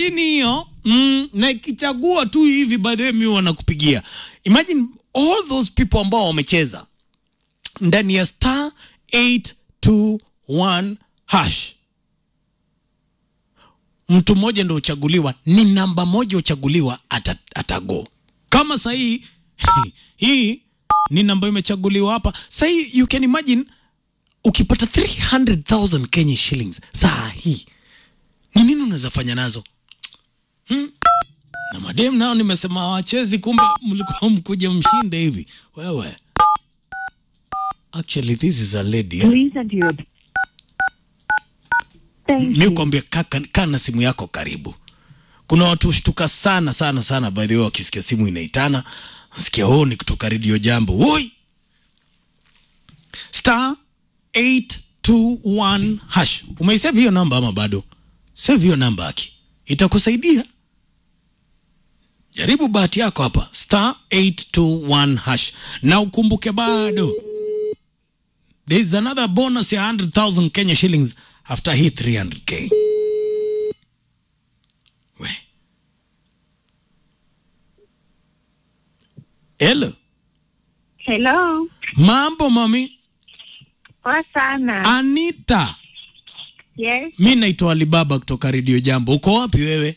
mashini hiyo mm, na ikichagua tu hivi by the way mi wanakupigia imagine all those people ambao wamecheza ndani ya star 821 hash mtu mmoja ndo uchaguliwa ni namba moja uchaguliwa ata, atago kama sahii hii ni namba imechaguliwa hapa sahii you can imagine ukipata 300000 kenya shillings saa hii ni nini unaweza fanya nazo hmm? na madem nao nimesema hawachezi kumbe mlikuwa mkuja mshinde hivi wewe actually this is a lady eh? Please enter your. Thank mi you. kuambia kaka kaa na simu yako karibu kuna watu hushtuka sana sana sana by the way wakisikia simu inaitana sikia oh ni kutoka redio jambo woi star 821 hash umeisave hiyo namba ama bado save hiyo namba aki itakusaidia jaribu bahati yako hapa star 821 hash na ukumbuke bado there is another bonus ya 100000 kenya shillings after hii 300k we hello Hello. mambo mami Poa sana. anita Yes. mi naitwa alibaba kutoka redio jambo uko wapi wewe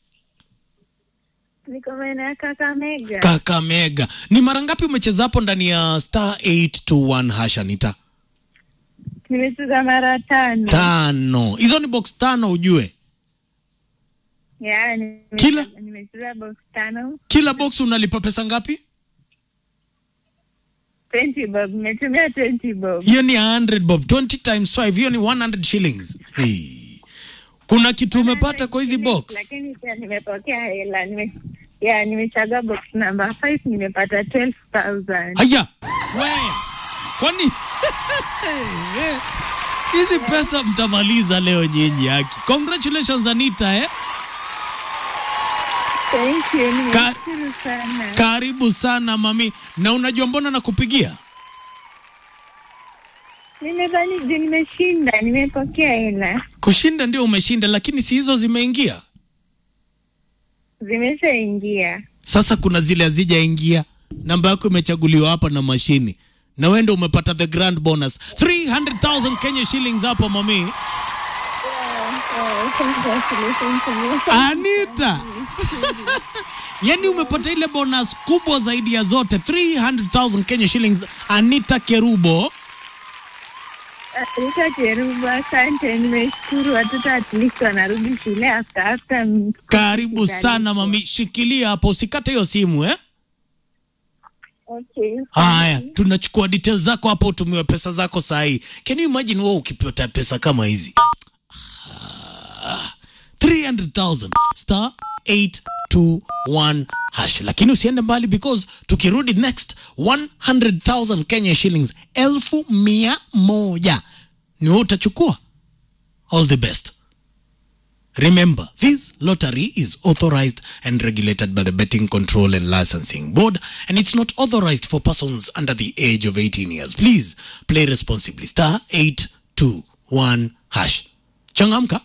Niko maeneo ya Kakamega. kakamega ni mara ngapi umecheza hapo ndani ya star 821 hash anita Nimecheza mara tano. tano hizo ni box tano ujue Yeah, nime- Kila? Nimecheza box tano. kila box unalipa pesa ngapi 20 bob. Nimetumia 20 bob. hiyo ni 100 bob 20 times 5 hiyo ni 100 shillings hey. kuna kitu umepata kwa hizi box Lakini pia nimepokea hela. Nime Yeah, nimechagua box number 5 nimepata 12,000. haya we kwani hizi pesa mtamaliza leo nyinyi haki congratulations anita eh? Thank you. Ka- Nimeshukuru sana. karibu sana mami na unajua mbona nakupigia Nimedhani je, nimeshinda, nimepokea hela. kushinda ndio umeshinda lakini si hizo zimeingia Zimeshaingia. sasa kuna zile hazijaingia namba yako imechaguliwa hapa na mashini na wewe ndio umepata the grand bonus 300000 kenya shillings hapo mami Oh, congratulations to me. anita yani umepata ile bonus kubwa zaidi ya zote 300000 kenya shillings anita kerubo Rita Cheruba, asante, nimeshukuru. Watoto at least wanarudi shule after after. m- karibu sana mami shikilia hapo usikate hiyo simu eh Okay. haya tunachukua details zako hapo utumiwe pesa zako sahii can you imagine wewe ukipata pesa kama hizi Ah, 300000 star 821 hash lakini usiende mbali because tukirudi next 100000 kenya shillings elfu mia moja ni wewe utachukua all the best Remember, this lottery is authorized and regulated by the Betting Control and Licensing Board, and it's not authorized for persons under the age of 18 years. Please play responsibly. Star 821 hash. Changamka.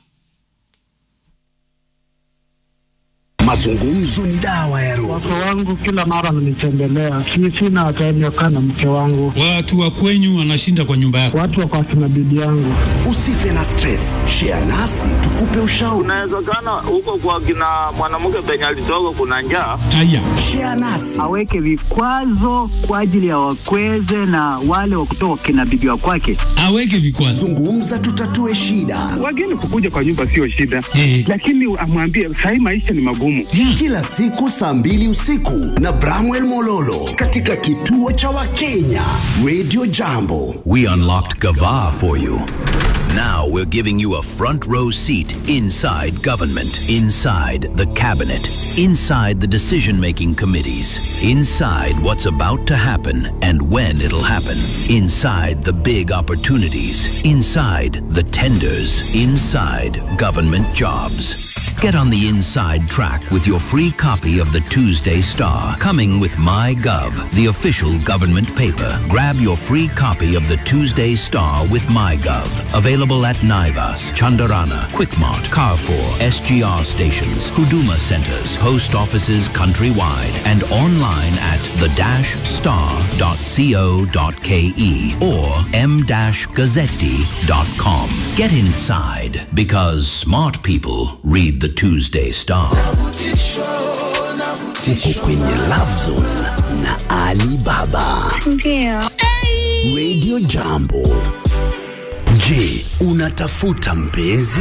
Mazungumzo ni dawa ya roho. Wake wangu kila mara mnitembelea, si sina time ya kukaa na mke wangu, Watu wa kwenyu wanashinda kwa nyumba yako. watu wako akina bibi yangu. Usife na stress, share nasi tukupe ushauri. Inawezekana huko kwa kina mwanamke penye alitoka kuna njaa. Haya, Share nasi aweke vikwazo kwa ajili ya wakweze na wale wa kutoka kina bibi wa kwake. aweke vikwazo. zungumza, tutatue shida. Wageni kukuja kwa nyumba sio shida, Eh. lakini amwambie sahii maisha ni magumu. Yeah. Kila siku saa mbili usiku na Bramwell Mololo katika kituo cha Wakenya Radio Jambo. We unlocked Gava for you. Now we're giving you a front row seat inside government, inside the cabinet, inside the decision making committees, inside what's about to happen and when it'll happen, inside the big opportunities, inside the tenders, inside government jobs. Get on the inside track with your free copy of the Tuesday Star, coming with MyGov, the official government paper. Grab your free copy of the Tuesday Star with MyGov. Available at Naivas, Chandarana, Quickmart, Carrefour, SGR stations, Huduma centers, post offices countrywide, and online at the-star.co.ke or m-gazzetti.com. Get inside because smart people read the Tuesday Star. Uko kwenye Love Zone na Ali Baba. Ndio. Radio Jambo. Je, unatafuta mpenzi?